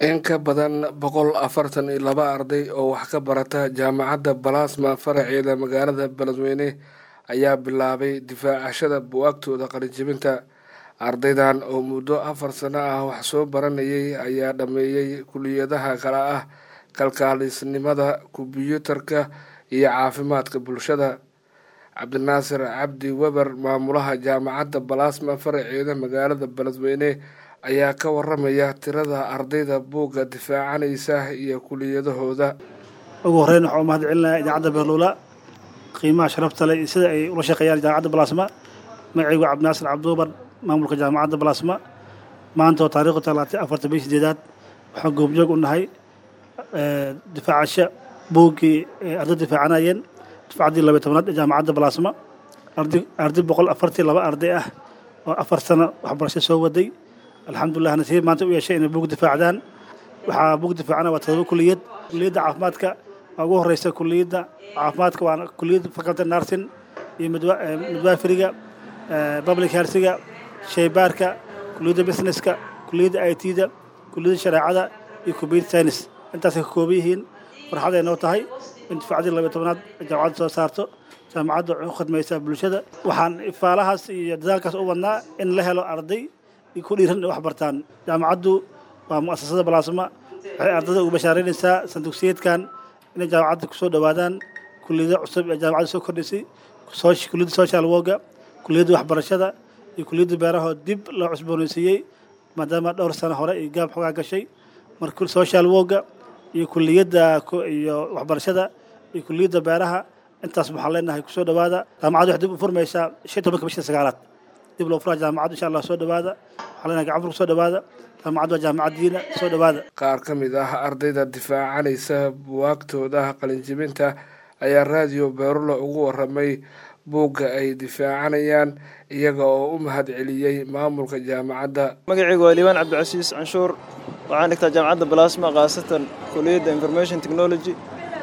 in ka badan boqol afartan iyo laba arday oo wax ka barata jaamacadda balasma faraceeda magaalada beledweyne ayaa bilaabay difaacashada buwaagtooda qalinjibinta ardaydan oo muddo afar sano ah wax soo baranayay ayaa dhameeyey kuliyadaha kale ah kalkaalisnimada kombyuutarka iyo caafimaadka bulshada cabdinaasir cabdi weber maamulaha jaamacadda balasma faraceeda magaalada beledweyne ayaa ka waramaya tirada ardayda buugga difaacanaysa iyo kuliyadahooda ugu horreyn waxaa u mahad celinaya idaacadda beerluula qiimaha sharafta leh iyo sida ay ula shaqeeyaan jaamacadda balasma magacaygu cabdinaasir cabdiubar maamulka jaamacadda balasma maanta oo taarikhdu talaatay afartan biyo sideedaad waxaan goobjoog u nahay difaacasho buuggii arday difaacanayeen difaacaddii labay tobnaad ee jaamacadda balasma arday boqol afartii laba arday ah oo afar sano waxbarasho soo waday alxamdulilah nasiib maanta u yeeshay inay buug difaacdaan waxaa buug difaacana waa todoba kuliyad kuliyadda caafimaadka waa ugu horeysa kuliyadda caafimaadka waa kuliyadda faculty nursing iyo midwaferiga public healthiga shaybaarka kuliyadda businesska kuliyadda i t-da kuliyadda shareecada iyo computer science intaasay ka kooban yihiin farxad ay noo tahay in difacdii labay tobnaad jaamacadda soo saarto jaamacadda waxay u khadmaysaa bulshada waxaan ifaalahaas iyo dadaalkaas u wadnaa in la helo arday ku dhiiran inay wax bartaan jaamacaddu waa mu'asasada balaasma waxay ardayda ugu bashaaraynaysaa sandugsiyeedkan inay jaamacadda kusoo dhowaadaan kuliyado cusub ee jaamacadda soo kordhisay kuliyadda social worga kuliyadda waxbarashada iyo kuliyadda beeraha dib loo cusboonaysiiyey maadaama dhowr sano hore iyo gaab xoogaa gashay marka social worga iyo kuliyadda iyo waxbarashada iyo kuliyadda beeraha intaas waxaan leenahay kusoo dhowaada jaamacaddu waxay dib u furmaysaa shan tobanka bisha sagaalaad dib loo furaa jaamacaddu insha allah soo dhowaada waxaa leenahay gacan furka soo dhowaada jaamacaddu waa jaamacaddiina soo dhowaada qaar ka mid ah ardayda difaacanaysa buwaagtooda qalinjibinta ayaa raadiyo beerulo ugu waramay buugga ay difaacanayaan iyaga oo u mahad celiyey maamulka jaamacadda magacaygu waa liibaan cabdicasiis canshuur waxaan dhigtaa jaamacadda balasma khaasatan kuliyadda information technology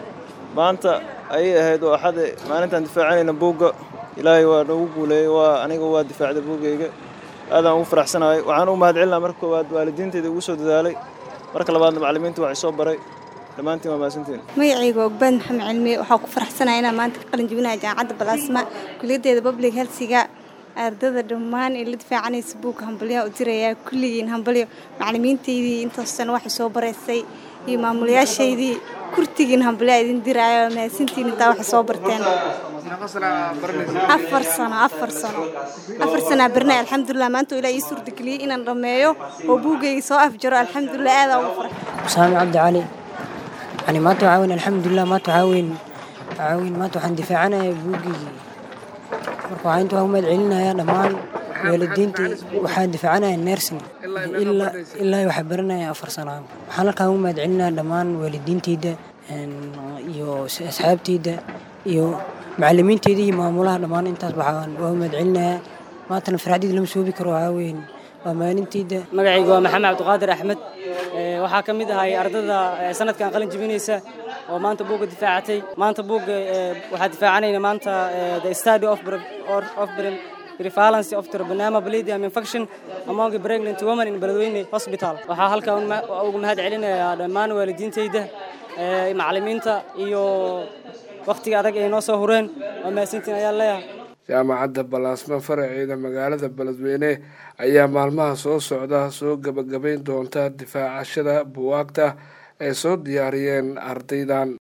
maanta ayay ahayd oo axade maalintaan difaacanayna buugga ilaahay waa noogu guuleeyey waa aniga waa difaacday buuggayga aadaan ugu faraxsanahay waxaan u mahad celinaa marka koowaad waalidiinteyda ugu soo dadaalay marka labaadna macallimiinta waxay soo baray dhammaantiin waa mahadsantiin magacayga ogbaad maxamed cilmi waxaa ku faraxsanaya inaan maanta ka qalin jebinaya jaamacadda balaasma kuliyaddeeda public healthiga ardada dhammaan ee la difaacanaysa buugga hambalyaha u dirayaa kulligiin hambalyo macallimiintaydii intaas sano waxay soo baraysay iyo maamulayaashaydii kurtigiin hambalyaa idin diraayo mahadsantiin intaa waxay soo barteen afar sano afar sano afar sanaa barnay alxamdulilah maanta ilaa ii suurtageliyey inaan dhammeeyo oo buuggayga soo afjaro alxamdulilah aadaa ugu faray saami cabdi cali yani maanta waxaa weyn alxamdulilah maanta waxaa weyn waxaa weyn maanta waxaan difaacanaya buuggaygii marka waxaa inta waa u mahad celinaya dhammaan waalidiinta waxaa difaacanaya nersin ilaa waxaa baranaya afar sano waxaan halkaan u mahad celinaya dhammaan waalidiinteyda iyo asxaabteyda iyo macallimiinteyda iyo maamulaha dhammaan intaas waxaan waa u mahad celinaya maantana farxadeyda lama soobi karo waxaa weyn waa maalinteyda magacayga waa maxamed cabdiqaadir axmed waxaa ka mid ahay ardada sanadkan qalin jebinaysa oo maanta buugga difaacatay maanta buugga waxaa difaacanayna maanta the study of of prevalence of Treponema palladium infection among pregnant women in Beledweyne Hospital waxaa halkan ugu mahad celinayaa dhammaan waalidiintayda macallimiinta iyo waqtiga adag ay noo soo hureen waa mahadsantiin ayaa leeyahay jaamacadda balaasma faraceeda magaalada beledweyne ayaa maalmaha soo socda soo gebagabayn doonta difaacashada buwaagta ay soo diyaariyeen ardaydan